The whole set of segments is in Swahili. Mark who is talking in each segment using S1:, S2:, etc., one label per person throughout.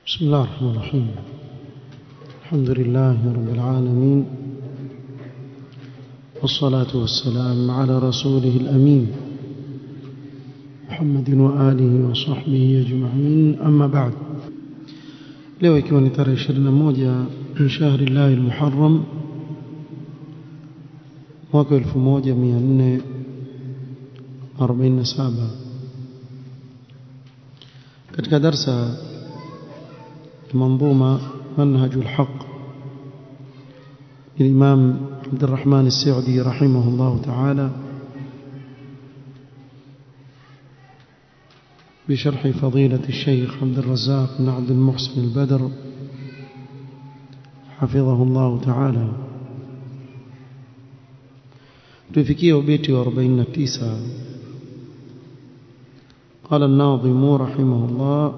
S1: بسم الله الرحمن الرحيم الحمد لله رب العالمين والصلاة والسلام على رسوله الأمين محمد وآله وصحبه أجمعين أما بعد leo ikiwa ni tarehe 21 min shahri llahi almuharram mwaka 1447 katika darsa منظومة منهج الحق للإمام عبد الرحمن السعدي رحمه الله تعالى بشرح فضيلة الشيخ عبد الرزاق بن عبد المحسن البدر حفظه الله تعالى تفكيه بيتي واربعين تيسا قال الناظم رحمه الله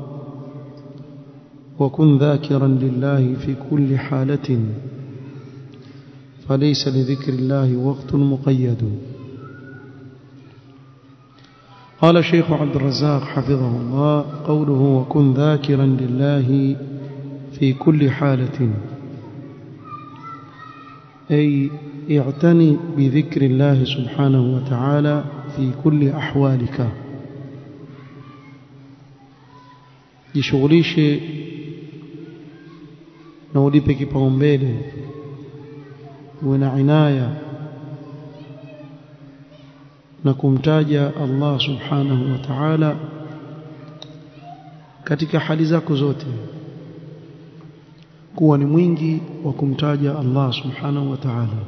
S1: وكن ذاكرا لله في كل حالة فليس لذكر الله وقت مقيد قال الشيخ عبد الرزاق حفظه الله قوله وكن ذاكرا لله في كل حالة أي اعتني بذكر الله سبحانه وتعالى في كل أحوالك jishughulishe na ulipe kipaumbele uwe na inaya na kumtaja Allah subhanahu wa ta'ala katika hali zako zote kuwa ni mwingi wa kumtaja Allah subhanahu wa ta'ala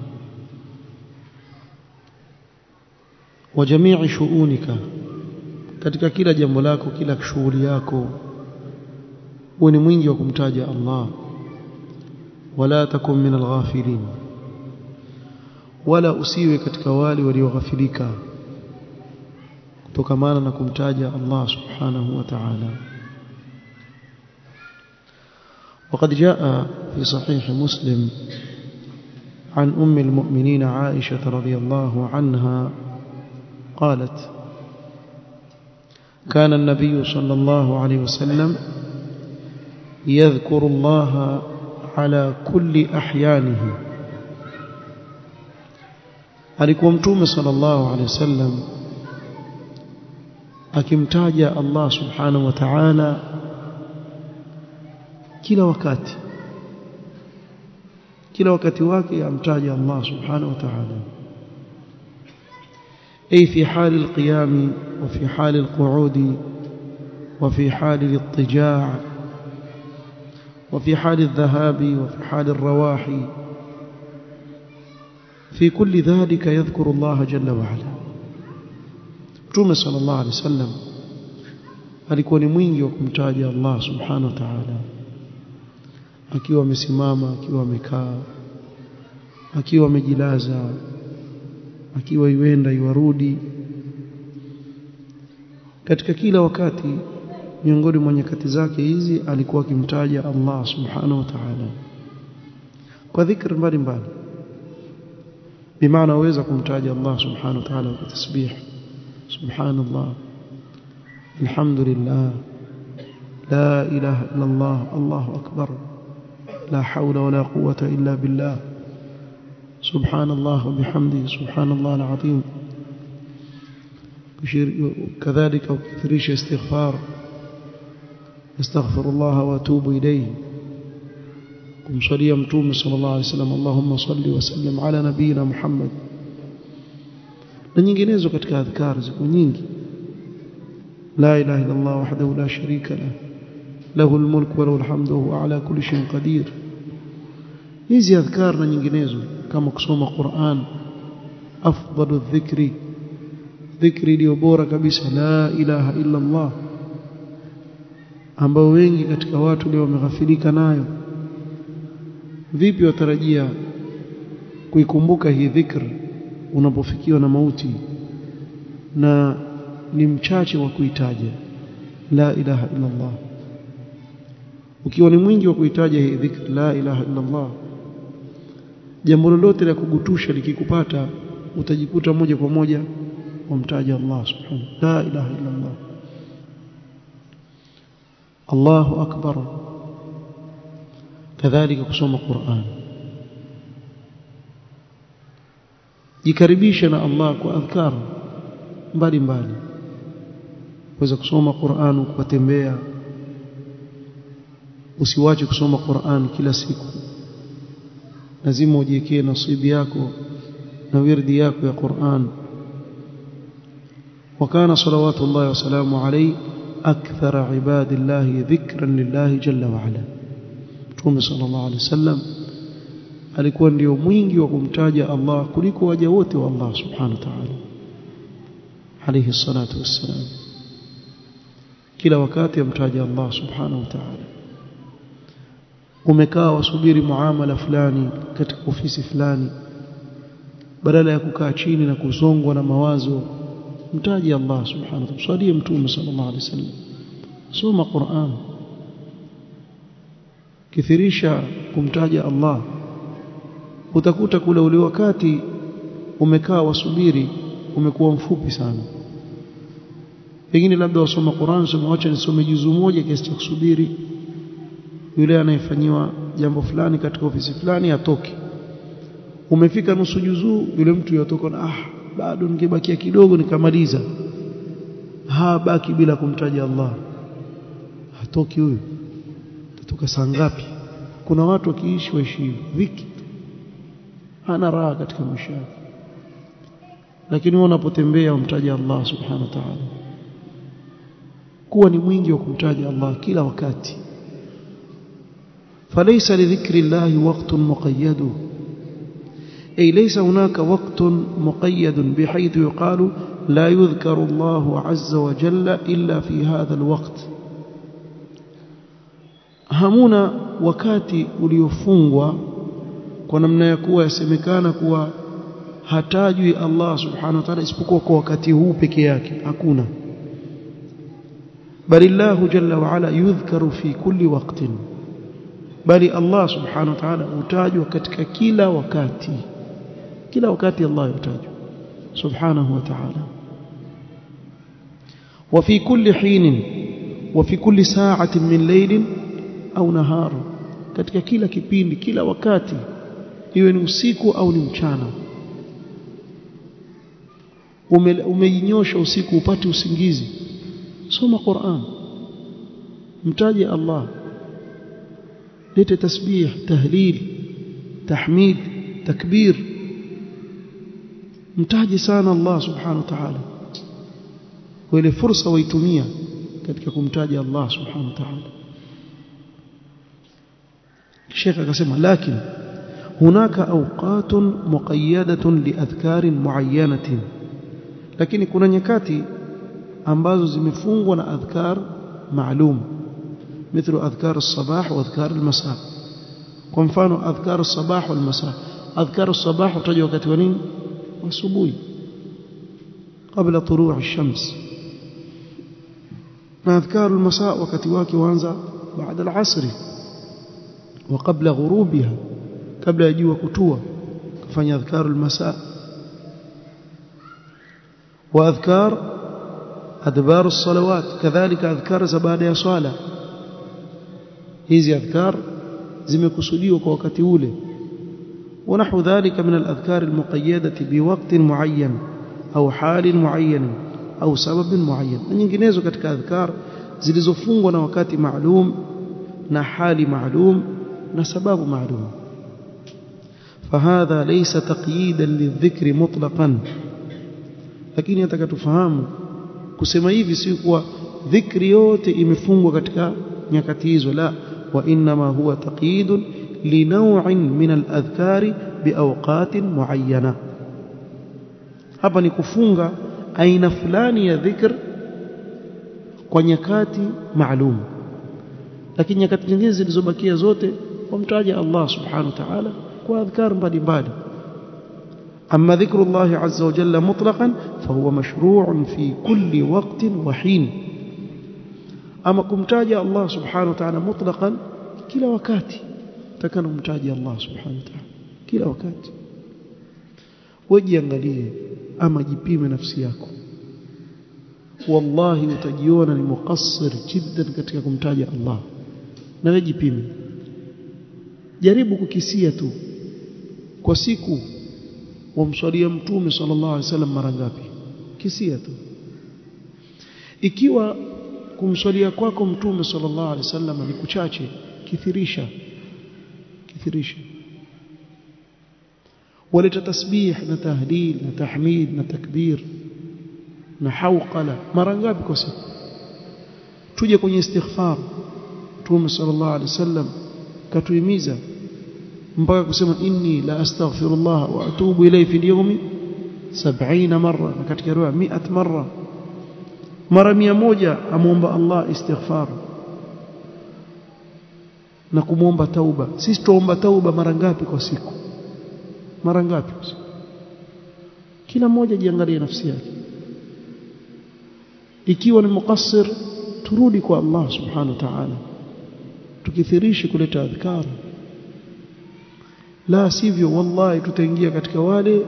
S1: wa jamii shuunika katika kila jambo lako kila shughuli yako uwe ni mwingi wa kumtaja Allah wala takun min alghafilin wala usiwe katika wale walioghafilika kutokamana na kumtaja Allah subhanahu wa ta'ala وقد جاء في صحيح مسلم عن أم المؤمنين عائشة رضي الله عنها قالت كان النبي صلى الله عليه وسلم يذكر الله على كل أحيانه alikuwa mtume sallallahu alaihi wasallam akimtaja Allah subhanahu wa ta'ala kila wakati kila wakati wake amtaja Allah subhanahu wa ta'ala أي في حال القيام وفي حال القعود وفي حال الاضطجاع وفي حال الذهاب وفي حال الرواح في كل ذلك يذكر الله جل وعلا Mtume sallallahu alaihi wasallam alikuwa ni mwingi wa kumtaja Allah subhanahu wa ta'ala akiwa amesimama akiwa amekaa akiwa amejilaza akiwa iwenda iwarudi katika kila wakati miongoni mwa nyakati zake hizi alikuwa akimtaja Allah subhanahu wa ta'ala kwa dhikr mbalimbali bimaana uweza kumtaja Allah subhanahu wa ta'ala kwa tasbih subhanallah alhamdulillah la ilaha illa Allah Allahu akbar la hawla wala quwwata illa billah سبحان الله وبحمده سبحان الله العظيم كذلك وكثريش استغفار استغفر الله واتوب اليه kumswalia mtume sallallahu alaihi wasallam Allahumma salli wa sallim ala nabiyina Muhammad na nyinginezo katika adhkar ziko nyingi la ilaha illa Allah wahdahu la sharika lah lahu almulku wa lahu alhamdu wa huwa ala kulli shay'in qadir hizi adhkar na nyinginezo kama kusoma Qur'an afdalu dhikri dhikri iliyo bora kabisa la ilaha illa Allah ambao wengi katika watu leo wameghafilika nayo vipi watarajia kuikumbuka hii dhikr unapofikiwa na mauti na ni mchache wa kuitaja la ilaha illa Allah ukiwa ni mwingi wa kuitaja hii dhikr la ilaha illa Allah jambo lolote la kugutusha likikupata utajikuta moja kwa moja wamtaja Allah subhanahu la ilaha illa Allah Allahu akbar kadhalika kusoma Qur'an jikaribishe na Allah kwa adhkar mbali mbali uweza kusoma Qur'an ukatembea usiwache kusoma Qur'an kila siku lazima ujiwekee nasibi yako na wirdi yako ya Qur'an وكان صلوات الله وسلامه عليه أكثر عباد الله ذكرا لله جل وعلا Mtume sallallahu alaihi wasallam alikuwa ndio mwingi wa kumtaja Allah kuliko waja wote wa Allah subhanahu wa ta'ala alayhi salatu wassalam kila wakati amtaja Allah subhanahu wa ta'ala umekaa wasubiri muamala fulani katika ofisi fulani badala ya kukaa chini na kuzongwa na mawazo mtaji Allah subhanahu wa ta'ala swalie mtume sallallahu alaihi wasallam soma Qur'an kithirisha kumtaja Allah utakuta kule ule wakati umekaa wasubiri umekuwa mfupi sana pengine labda wasoma Qur'an soma acha nisome juzu moja kiasi cha kusubiri yule anayefanyiwa jambo fulani katika ofisi fulani atoke umefika nusu juzuu yule mtu yatoka na ah bado ningebakia kidogo nikamaliza ha baki bila kumtaja Allah hatoki huyu tatoka saa ngapi kuna watu wakiishi waishi wiki hana raha katika maisha yake lakini unapotembea umtaja Allah subhanahu wa ta'ala kuwa ni mwingi wa kumtaja Allah kila wakati فليس لذكر الله وقت مقيد أي ليس هناك وقت مقيد بحيث يقال لا يذكر الله عز وجل إلا في هذا الوقت hamuna wakati uliofungwa kwa namna ya kuwa yasemekana kuwa hatajwi Allah subhanahu wa ta'ala isipokuwa kwa wakati huu peke yake hakuna bali Allah jalla wa ala yudhkaru fi kulli waqtin bali Allah subhanahu wa ta'ala hutajwa katika kila wakati kila wakati Allah hutajwa subhanahu wa ta'ala وفي كل حين وفي كل ساعة من ليل au nahar katika kila kipindi kila wakati iwe ni usiku au ni mchana umeinyosha ume usiku upate usingizi soma Qur'an mtaje Allah lete tasbih tahlil tahmid takbir mtaje sana Allah subhanahu wa ta'ala kwa ile fursa waitumia katika kumtaja Allah subhanahu wa ta'ala Sheikh akasema lakini hunaka awqatun muqayyadatun liadhkarin muayyanatin lakini kuna nyakati ambazo zimefungwa na adhkar maalum مثل أذكار الصباح وأذكار المساء kwa mfano adhkar الصباح والمساء أذكار الصباح utaja wakati wa nini asubuhi kabla طلوع الشمس na adhkar المساء wakati wake huanza baada العصر وقبل غروبها قبل يجوا كتوا كفanya اذكار المساء واذكار ادبار الصلوات كذلك اذكار بعد ya swala hizi adhkar zimekusudiwa kwa wakati ule ونحو ذلك من الأذكار المقيدة بوقت معين أو حال معين أو سبب معين na nyinginezo katika adhkar zilizofungwa na wakati maalum na hali maalum na sababu maalum فهذا ليس تقييدا للذكر مطلقا lakini nataka tufahamu kusema hivi si kuwa dhikri yote imefungwa katika nyakati hizo la wa inma huwa taqyid linaw'in min al-adhkari biawqatin muayyana hapa ni kufunga aina fulani ya dhikr kwa nyakati maalum lakini nyakati nyingine zilizobakia zote wamtaja Allah subhanahu wa ta'ala kwa adhkar mbalimbali أما ذكر الله عز وجل مطلقا فهو مشروع في كل وقت وحين أما كمتاجة الله سبحانه وتعالى مطلقا كلا وكاتي تكن متاجة الله سبحانه وتعالى كلا وكاتي wajiangalie ama jipime nafsi yako wallahi utajiona ni muqassir jiddan katika kumtaja Allah na wewe jipime jaribu kukisia tu kwa siku wamswalia mtume sallallahu alaihi wasallam mara ngapi kisia tu ikiwa kumswalia kwako mtume sallallahu alaihi wasallam ni kuchache kithirisha kithirisha waleta tasbih na tahlil na tahmid na takbir na hauqala mara ngapi kwa siku tuje kwenye istighfar mtume sallallahu alaihi wasallam katuhimiza mpaka kusema inni la astaghfirullah wa atubu ilayhi fi yawmi 70 marra na katika riwaya 100 marra mara 100 amuomba Allah istighfar na kumuomba tauba sisi tuomba tauba mara ngapi kwa siku mara ngapi kwa siku kila mmoja jiangalie nafsi yake ikiwa ni muqassir turudi kwa Allah subhanahu wa ta'ala tukithirishi kuleta adhkar la sivyo wallahi tutaingia katika wale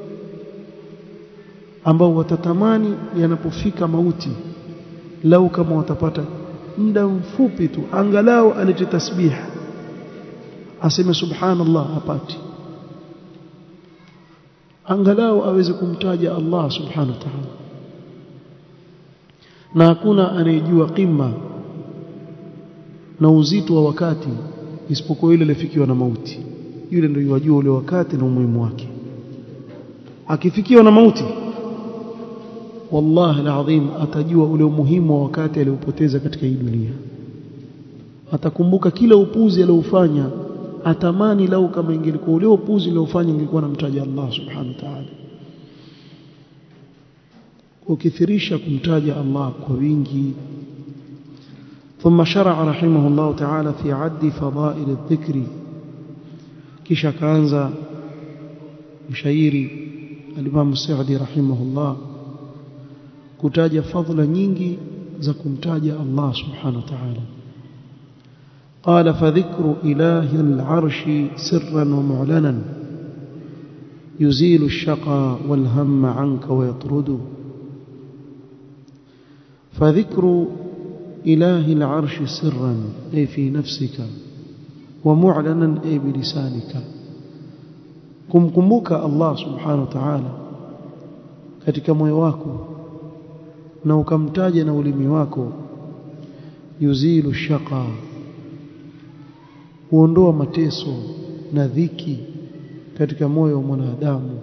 S1: ambao watatamani yanapofika mauti lau kama watapata muda mfupi tu angalau alete tasbih aseme subhanallah hapati angalau aweze kumtaja Allah subhanahu wa ta'ala na hakuna anayejua kima na uzito wa wakati isipokuwa yule aliyefikiwa na mauti yule ndio yajua ule wakati na umuhimu wake akifikiwa na mauti wallahi alazim atajua ule umuhimu wa wakati aliopoteza katika hii dunia atakumbuka kila upuzi aliofanya atamani lau kama ingelikuwa ule upuzi aliofanya ingekuwa namtaja Allah subhanahu wa ta'ala ukithirisha kumtaja Allah kwa wingi ثم شرع رحمه الله تعالى في عد فضائل الذكر kisha kaanza mshairi al-Imam Sa'di rahimahullah kutaja fadhila nyingi za kumtaja Allah subhanahu wa ta'ala قال فذكر إله العرش سرا ومعلنا يزيل الشقى والهم عنك ويطرد فذكر إله العرش سرا أي في نفسك ومعلنا أي بلسانك kumkumbuka Allah subhanahu wa ta'ala katika moyo wako na ukamtaja na ulimi wako yuzilu shaqa huondoa mateso na dhiki katika moyo wa mwanadamu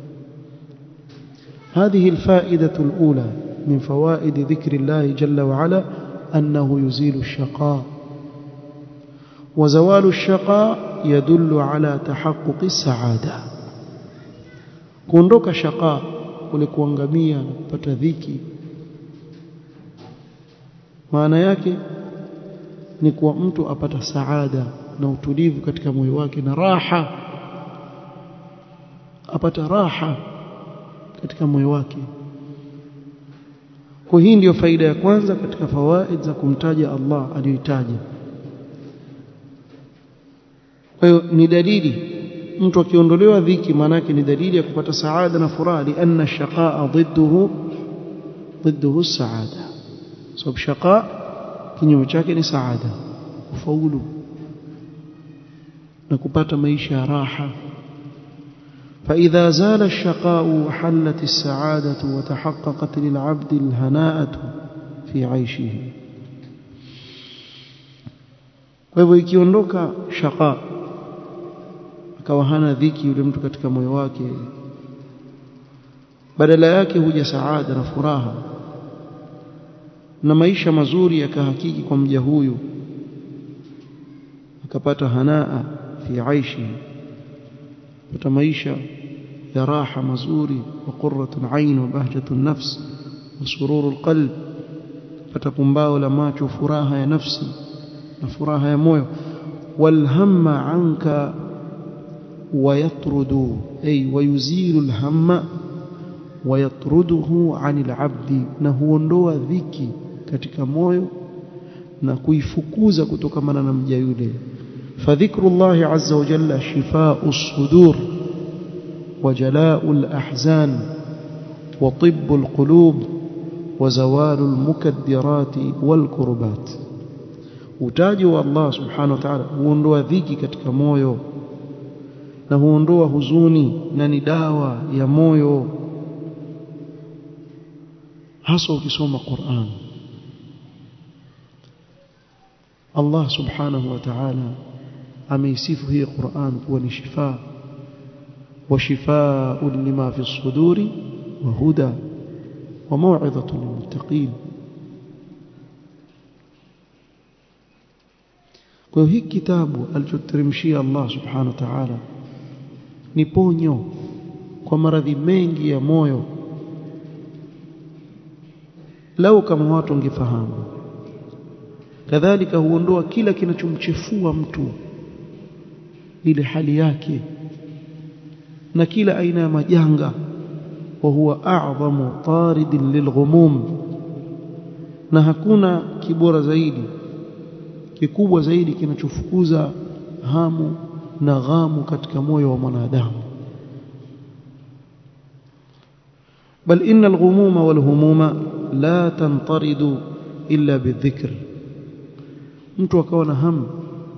S1: هذه الفائدة الأولى من فوائد ذكر الله جل وعلا أنه يزيل الشقاء وزوال الشقاء يدل على تحقق السعادة kuondoka shaqa kule kuangamia na kupata dhiki maana yake ni kuwa mtu apata saada na utulivu katika moyo wake na raha apata raha katika moyo wake kwa hii ndiyo faida ya kwanza katika fawaid za kumtaja Allah aliyoitaja kwa hiyo ni dalili mtu akiondolewa dhiki maanake ni dalili ya kupata saada na furaha lianna shaqaa ضده ضده السعاده sababu shaqa kinyume chake ni saada kufaulu na kupata maisha ya raha فإذا زال الشقاء وحلت السعادة وتحققت للعبد الهناءة في عيشه kwa hivyo ikiondoka shaqa akawa hana dhiki yule mtu katika moyo wake badala yake huja saada na furaha na maisha mazuri yakahakiki kwa mja huyu akapata hanaa fi aishi pata maisha ya raha mazuri wa qurratun ain wa bahjatun nafs wa sururul qalb pata pumbao la macho furaha ya nafsi na furaha ya moyo walhamma anka ويطرد أي ويزيل الهم ويطرده عن العبد نهونdoa dhiki katika moyo na kuifukuza kutokamana na mja yule fadhikrullahi azza wa jalla shifaa'u as-sudur wa jalaa'u al-ahzan wa tibbu al-qulub wa zawalu al-mukaddirati wal-kurbat utaji wa Allah subhanahu wa ta'ala huondoa dhiki katika moyo na huondoa huzuni na ni dawa ya moyo hasa ukisoma Qur'an Allah subhanahu wa ta'ala ameisifu hii Qur'an kuwa ni shifa wa shifaa'un lima fi as-suduri wa huda wa maw'izatun lilmuttaqin kwa hiyo hiki kitabu alichoteremshia Allah subhanahu wa ta'ala ni ponyo kwa maradhi mengi ya moyo lau kama watu wangefahamu kadhalika huondoa kila kinachomchefua mtu ile hali yake na kila aina ya majanga wa huwa a'zamu taridin lilghumum na hakuna kibora zaidi kikubwa zaidi kinachofukuza hamu na ghamu katika moyo wa mwanadamu bal inna alghumuma walhumuma la tantaridu illa bidhikr mtu akawa na hamu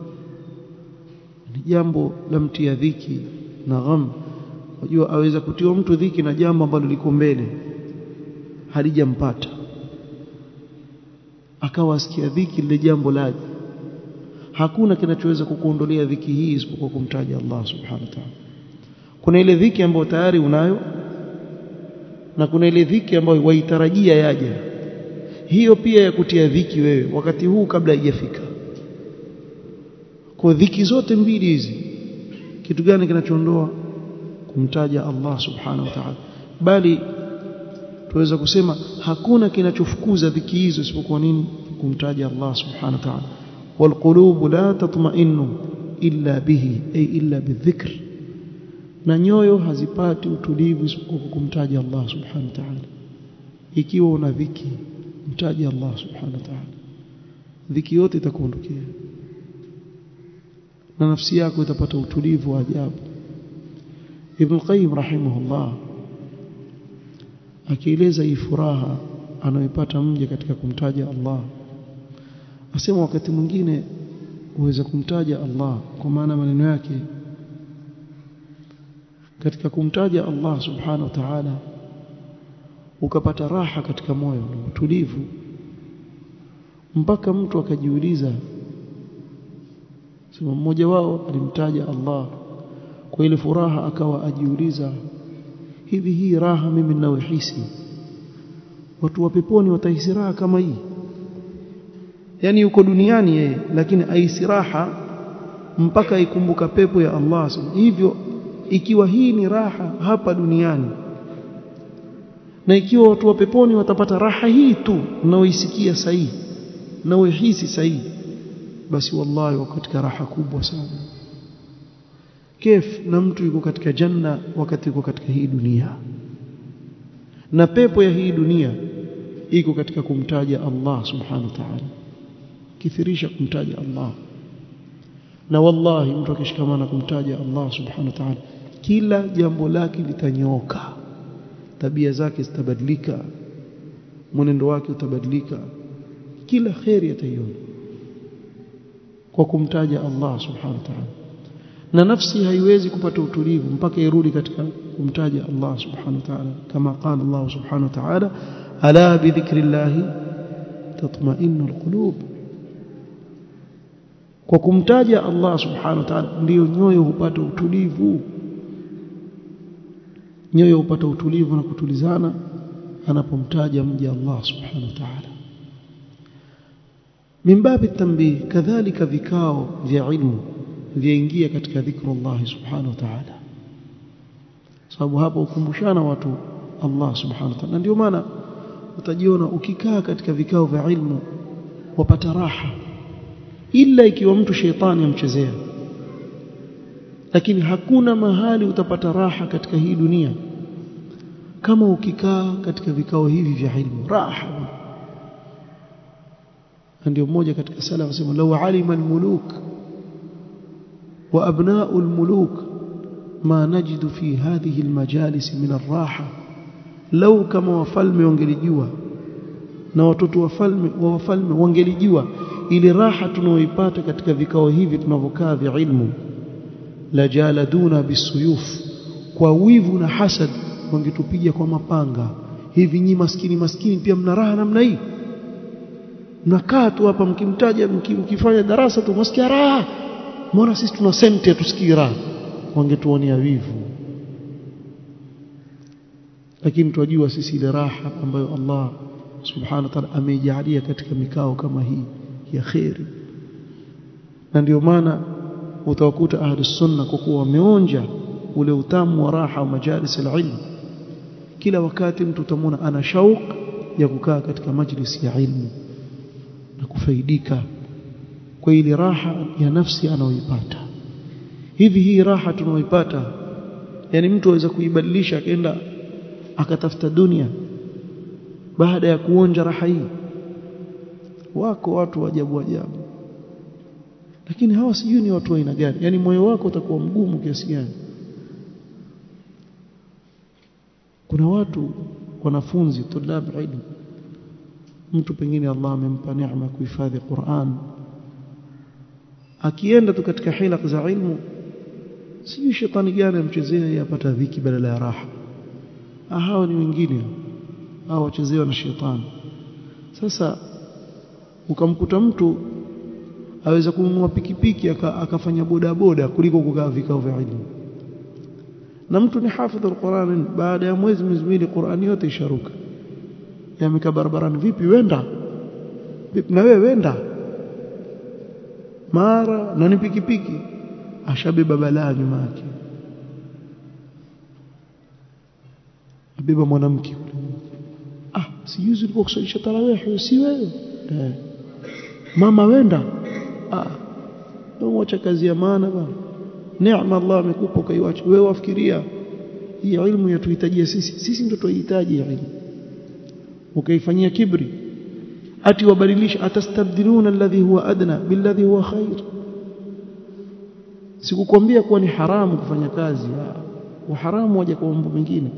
S1: ni jambo la mtia dhiki na gham unajua aweza kutiwa mtu dhiki na jambo ambalo liko mbele halijampata akawa asikia dhiki lile jambo laje hakuna kinachoweza kukuondolea dhiki hii isipokuwa kumtaja Allah subhanahu wa ta'ala kuna ile dhiki ambayo tayari unayo na kuna ile dhiki ambayo waitarajia yaja hiyo pia ya kutia dhiki wewe wakati huu kabla haijafika kwa dhiki zote mbili hizi kitu gani kinachoondoa kumtaja Allah subhanahu wa ta'ala bali tuweza kusema hakuna kinachofukuza dhiki hizo isipokuwa nini kumtaja Allah subhanahu wa ta'ala والقلوب لا تطمئن إلا به أي إلا بالذكر na nyoyo hazipati utulivu isipokuwa kumtaja Allah subhanahu wa ta'ala ikiwa una dhiki mtaje Allah subhanahu wa ta'ala dhiki yote itakuondokea na nafsi yako itapata utulivu wa ajabu Ibn Qayyim rahimahullah akieleza hii furaha anayoipata mja katika kumtaja Allah asema wakati mwingine uweza kumtaja Allah kwa maana maneno yake katika kumtaja Allah subhanahu wa ta'ala ukapata raha katika moyo na utulivu mpaka mtu akajiuliza sema mmoja wao alimtaja Allah kwa ile furaha akawa ajiuliza hivi hii raha mimi ninayohisi watu wa peponi watahisi raha kama hii yani yuko duniani yeye lakini aisi raha mpaka ikumbuka pepo ya Allah hivyo ikiwa hii ni raha hapa duniani na ikiwa watu wa peponi watapata raha hii tu unaoisikia sahihi na uhisi sahihi basi wallahi wako katika raha kubwa sana kef na mtu yuko katika janna wakati yuko katika hii dunia na pepo ya hii dunia iko katika kumtaja Allah subhanahu wa ta'ala kithirisha kumtaja Allah na wallahi mtu akishikamana kumtaja Allah subhanahu wa ta'ala kila jambo lake litanyooka tabia zake zitabadilika mwenendo wake utabadilika kila khairi ataiona kwa kumtaja Allah subhanahu wa ta'ala na nafsi haiwezi kupata utulivu mpaka irudi katika kumtaja Allah subhanahu wa ta'ala kama qala Allah subhanahu wa ta'ala ala bi dhikrillah tatma'innu alqulub kwa kumtaja Allah subhanahu wa ta'ala ndiyo nyoyo hupata utulivu nyoyo hupata utulivu na kutulizana anapomtaja mja Allah subhanahu wa ta'ala min babi tanbih kadhalika vikao vya ilmu vyaingia katika dhikrullah subhanahu wa ta'ala sababu hapo ukumbushana watu Allah subhanahu wa ta'ala ndio maana utajiona ukikaa katika vikao vya ilmu wapata raha ila ikiwa mtu sheitani amchezea lakini hakuna mahali utapata raha katika hii dunia kama ukikaa katika vikao hivi vya ilmu raha ndio mmoja katika salaf asema law alima almuluk wa abna'u almuluk ma najidu fi hadhihi almajalis min arraha law kama wafalme wangelijua na watoto wafalme wa wafalme wangelijua ile raha tunaoipata katika vikao hivi tunavyokaa vya ilmu la jaladuna bisuyuf kwa wivu na hasad wangetupiga kwa mapanga hivi nyi maskini maskini pia mna raha namna hii mnakaa tu hapa mkimtaja mkifanya darasa tu msikia raha mbona sisi tuna senti tusikii raha wangetuonea wivu lakini tunajua sisi ile raha ambayo Allah subhanahu wa ta'ala ameijalia katika mikao kama hii ya khairi na ndio maana utawakuta ahli sunna kwa kuwa wameonja ule utamu wa raha wa majalis alilm kila wakati mtu utamwona ana shauk ya kukaa katika majlis ya ilmu na kufaidika kwa ile raha ya nafsi anayoipata hivi hii raha tunayoipata yani mtu aweza kuibadilisha akaenda akatafuta dunia baada ya kuonja raha hii wako watu ajabu ajabu lakini hawa sijui ni watu wa aina gani yani moyo wako utakuwa mgumu kiasi gani kuna watu wanafunzi tulab ilmu mtu pengine Allah amempa neema kuhifadhi Qur'an akienda tu katika hilaq za ilmu sijui shetani gani amchezea yapata dhiki badala ya raha hao ni wengine hao wachezewa na shetani sasa ukamkuta mtu aweza kununua pikipiki akafanya boda boda kuliko kukaa vikao vya ilmu na mtu ni hafidh alquran baada ya mwezi miwili Qur'ani yote isharuka yamekaa barabarani vipi wenda vipi na wewe wenda mara na ni pikipiki ashabeba balaa nyuma yake abeba mwanamke ah sijuzi ulikuwa kusalisha tarawih si wewe eh. mama wenda ah mwacha kazi ya maana bwana neema Allah amekupa ukaiacha wewe wafikiria hii ilmu yatuhitajia sisi sisi ndio tunahitaji ilmu ukaifanyia kibri ati wabadilisha atastabdiluna alladhi huwa adna billadhi huwa khair sikukwambia kuwa ni haramu kufanya kazi wa haramu waje kwa mambo mengine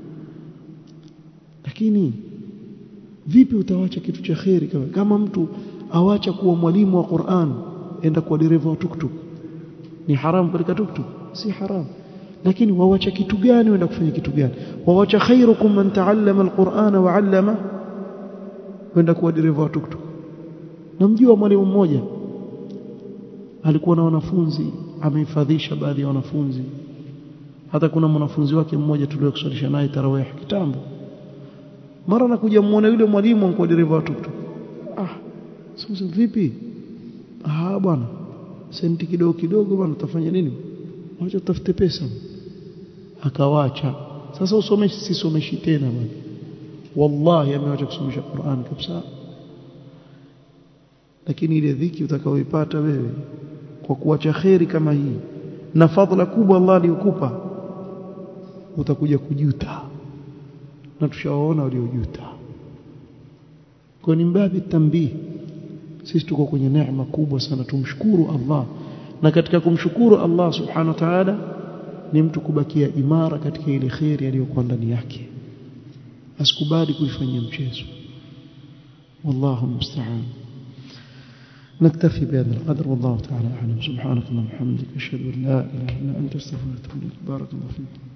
S1: lakini vipi utawacha kitu cha khairi kama kama mtu awacha kuwa mwalimu wa Qur'an enda kuwa dereva wa tuktuk ni haramu katika tuktuk si haramu lakini wawacha kitu gani wenda kufanya kitu gani wawacha khairukum man taallama alqur'ana wa 'allama wenda kuwa dereva wa tuktuk namjua mwalimu mmoja alikuwa na wanafunzi amehifadhisha baadhi ya wanafunzi hata kuna mwanafunzi wake mmoja tuliyokusalisha naye tarawih kitambo mara nakuja muone yule mwalimu anko dereva wa tuktuk ah sasa vipi ah bwana senti kidogo kidogo bwana utafanya nini wacha utafute pesa akawacha sasa usomeshi sisomeshi tena bwana wallahi amewacha kusomesha Qur'an kabisa lakini ile dhiki utakaoipata wewe kwa kuacha kheri kama hii na fadhila kubwa Allah aliyokupa utakuja kujuta na tushawaona waliojuta kwa ni mbabi tambii sisi tuko kwenye neema kubwa sana tumshukuru Allah na katika kumshukuru Allah subhanahu wa ta'ala ni mtu kubakia imara katika ile khairi aliyokuwa ndani yake asikubali kuifanyia mchezo wallahu musta'an نكتفي بهذا القدر والله تعالى أعلم سبحانك اللهم وبحمدك أشهد أن لا إله إلا أنت أستغفرك وأتوب إليك بارك الله فيك